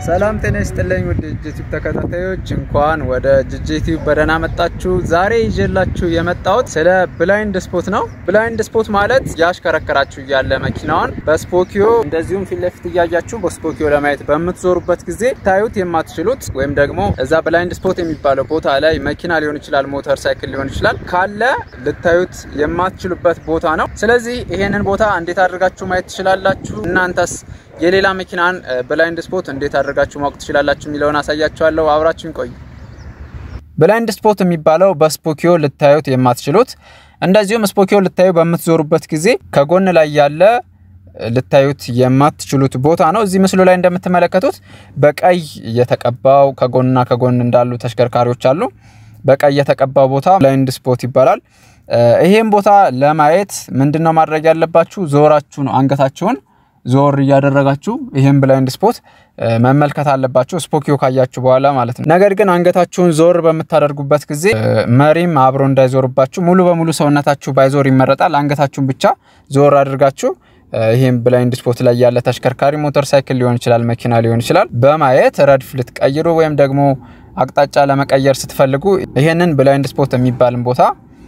ሰላም ጤና ይስጥልኝ ውድ ጅጅቲዩብ ተከታታዮች እንኳን ወደ ጅጅቲዩብ በደህና መጣችሁ። ዛሬ ይዤላችሁ የመጣሁት ስለ ብላይንድ ስፖት ነው። ብላይንድ ስፖት ማለት ያሽከረከራችሁ እያለ መኪናዋን በስፖኪዮ እንደዚሁም ፊት ለፊት እያያችሁ በስፖኪዮ ለማየት በምትዞሩበት ጊዜ ታዩት የማትችሉት ወይም ደግሞ እዛ ብላይንድ ስፖት የሚባለው ቦታ ላይ መኪና ሊሆን ይችላል፣ ሞተር ሳይክል ሊሆን ይችላል ካለ ልታዩት የማትችሉበት ቦታ ነው። ስለዚህ ይሄንን ቦታ እንዴት አድርጋችሁ ማየት ትችላላችሁ? እናንተስ የሌላ መኪናን ብላይንድ ስፖት እንዴት አድርጋችሁ ማወቅ ትችላላችሁ የሚለውን አሳያችኋለሁ። አብራችሁን ቆዩ። ብላይንድ ስፖት የሚባለው በስፖኪዮ ልታዩት የማትችሉት እንደዚሁም ስፖኪዮ ልታዩ በምትዞሩበት ጊዜ ከጎን ላይ ያለ ልታዩት የማትችሉት ቦታ ነው። እዚህ ምስሉ ላይ እንደምትመለከቱት በቀይ የተቀባው ከጎንና ከጎን እንዳሉ ተሽከርካሪዎች አሉ። በቀይ የተቀባው ቦታ ብላይንድ ስፖት ይባላል። ይሄን ቦታ ለማየት ምንድነው ማድረግ ያለባችሁ? ዞራችሁ ነው አንገታችሁን ዞር እያደረጋችሁ ይህም ብላይንድ ስፖት መመልከት አለባችሁ፣ ስፖኪዮ ካያችሁ በኋላ ማለት ነው። ነገር ግን አንገታችሁን ዞር በምታደርጉበት ጊዜ መሪም አብሮ እንዳይዞርባችሁ ሙሉ በሙሉ ሰውነታችሁ ባይዞር ይመረጣል። አንገታችሁን ብቻ ዞር አድርጋችሁ ይህም ብላይንድ ስፖት ላይ ያለ ተሽከርካሪ ሞተር ሳይክል ሊሆን ይችላል፣ መኪና ሊሆን ይችላል በማየት ረድፍ ልትቀይሩ ወይም ደግሞ አቅጣጫ ለመቀየር ስትፈልጉ ይህንን ብላይንድ ስፖት የሚባልን ቦታ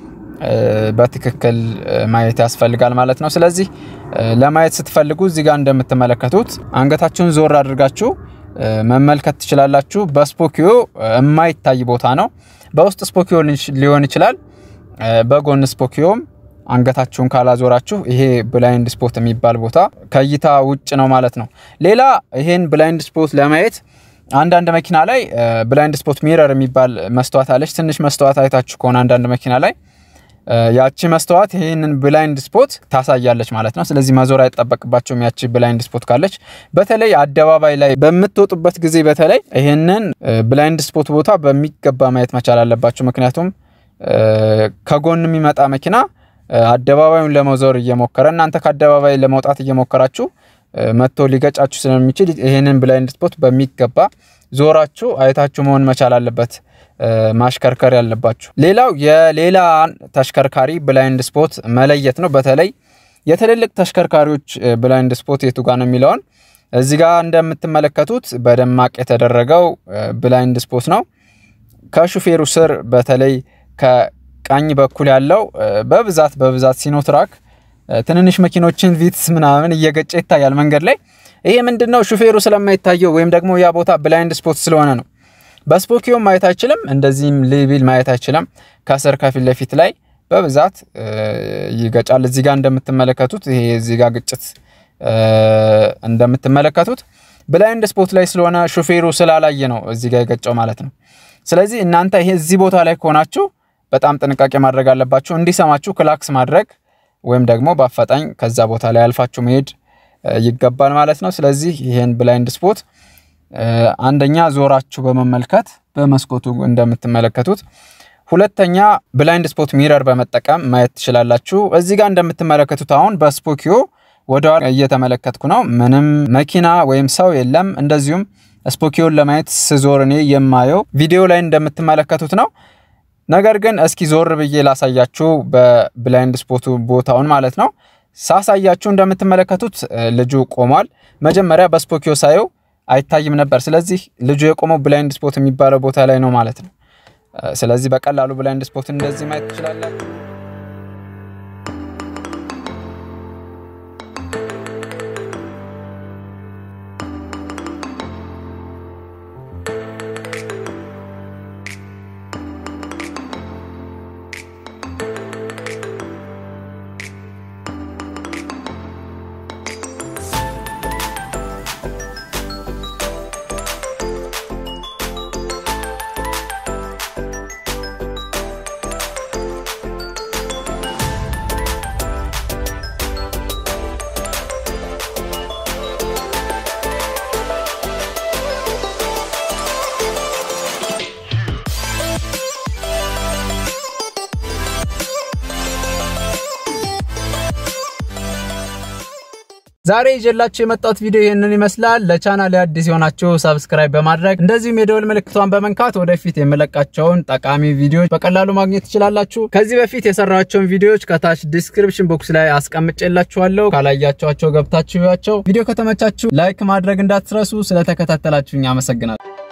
በትክክል ማየት ያስፈልጋል ማለት ነው። ስለዚህ ለማየት ስትፈልጉ እዚህ ጋር እንደምትመለከቱት አንገታችሁን ዞር አድርጋችሁ መመልከት ትችላላችሁ። በስፖኪዮ የማይታይ ቦታ ነው። በውስጥ ስፖኪዮ ሊሆን ይችላል፣ በጎን ስፖኪዮም አንገታችሁን ካላዞራችሁ ይሄ ብላይንድ ስፖት የሚባል ቦታ ከእይታ ውጭ ነው ማለት ነው። ሌላ ይሄን ብላይንድ ስፖት ለማየት አንዳንድ መኪና ላይ ብላይንድ ስፖት ሚረር የሚባል መስተዋት አለች። ትንሽ መስተዋት አይታችሁ ከሆነ አንዳንድ መኪና ላይ ያቺ መስተዋት ይህንን ብላይንድ ስፖት ታሳያለች ማለት ነው። ስለዚህ መዞር አይጠበቅባቸውም ያቺ ብላይንድ ስፖት ካለች። በተለይ አደባባይ ላይ በምትወጡበት ጊዜ በተለይ ይህንን ብላይንድ ስፖት ቦታ በሚገባ ማየት መቻል አለባቸው። ምክንያቱም ከጎን የሚመጣ መኪና አደባባዩን ለመዞር እየሞከረ እናንተ ከአደባባይ ለመውጣት እየሞከራችሁ መጥቶ ሊገጫችሁ ስለሚችል ይህንን ብላይንድ ስፖት በሚገባ ዞራችሁ አይታችሁ መሆን መቻል አለበት ማሽከርከር ያለባችሁ። ሌላው የሌላ ተሽከርካሪ ብላይንድ ስፖት መለየት ነው። በተለይ የትልልቅ ተሽከርካሪዎች ብላይንድ ስፖት የቱ ጋር ነው የሚለውን እዚህ ጋር እንደምትመለከቱት በደማቅ የተደረገው ብላይንድ ስፖት ነው። ከሹፌሩ ስር በተለይ ከቀኝ በኩል ያለው በብዛት በብዛት ሲኖትራክ ትንንሽ መኪኖችን ቪትስ ምናምን እየገጨ ይታያል መንገድ ላይ። ይሄ ምንድን ነው? ሹፌሩ ስለማይታየው ወይም ደግሞ ያ ቦታ ብላይንድ ስፖት ስለሆነ ነው። በስፖኪዮ ማየት አይችልም፣ እንደዚህም ሊቢል ማየት አይችልም። ከስር ከፊት ለፊት ላይ በብዛት ይገጫል። እዚህ ጋር እንደምትመለከቱት ይሄ እዚህ ጋር ግጭት እንደምትመለከቱት ብላይንድ ስፖት ላይ ስለሆነ ሹፌሩ ስላላየ ነው እዚህ ጋር የገጨው ማለት ነው። ስለዚህ እናንተ ይሄ እዚህ ቦታ ላይ ከሆናችሁ በጣም ጥንቃቄ ማድረግ አለባችሁ። እንዲሰማችሁ ክላክስ ማድረግ ወይም ደግሞ በአፋጣኝ ከዛ ቦታ ላይ አልፋችሁ መሄድ ይገባል ማለት ነው። ስለዚህ ይሄን ብላይንድ ስፖት አንደኛ ዞራችሁ በመመልከት በመስኮቱ እንደምትመለከቱት፣ ሁለተኛ ብላይንድ ስፖት ሚረር በመጠቀም ማየት ትችላላችሁ። እዚህ ጋር እንደምትመለከቱት አሁን በስፖኪዮ ወደኋላ እየተመለከትኩ ነው። ምንም መኪና ወይም ሰው የለም። እንደዚሁም ስፖኪዮን ለማየት ስዞር እኔ የማየው ቪዲዮ ላይ እንደምትመለከቱት ነው። ነገር ግን እስኪ ዞር ብዬ ላሳያችሁ በብላይንድ ስፖቱ ቦታውን ማለት ነው። ሳሳያችሁ እንደምትመለከቱት ልጁ ቆሟል። መጀመሪያ በስፖኪዮ ሳየው አይታይም ነበር። ስለዚህ ልጁ የቆመው ብላይንድ ስፖት የሚባለው ቦታ ላይ ነው ማለት ነው። ስለዚህ በቀላሉ ብላይንድ ስፖት እንደዚህ ማየት ትችላላችሁ። ዛሬ ይዤላችሁ የመጣሁት ቪዲዮ ይህንን ይመስላል። ለቻናል አዲስ የሆናችሁ ሰብስክራይብ በማድረግ እንደዚሁም የደወል ምልክቷን በመንካት ወደፊት የምለቃቸውን ጠቃሚ ቪዲዮዎች በቀላሉ ማግኘት ትችላላችሁ። ከዚህ በፊት የሰራቸውን ቪዲዮዎች ከታች ዲስክሪፕሽን ቦክስ ላይ አስቀምጬላችኋለሁ። ካላያችኋቸው ገብታችሁ ያቸው። ቪዲዮ ከተመቻችሁ ላይክ ማድረግ እንዳትረሱ። ስለተከታተላችሁኝ አመሰግናለሁ።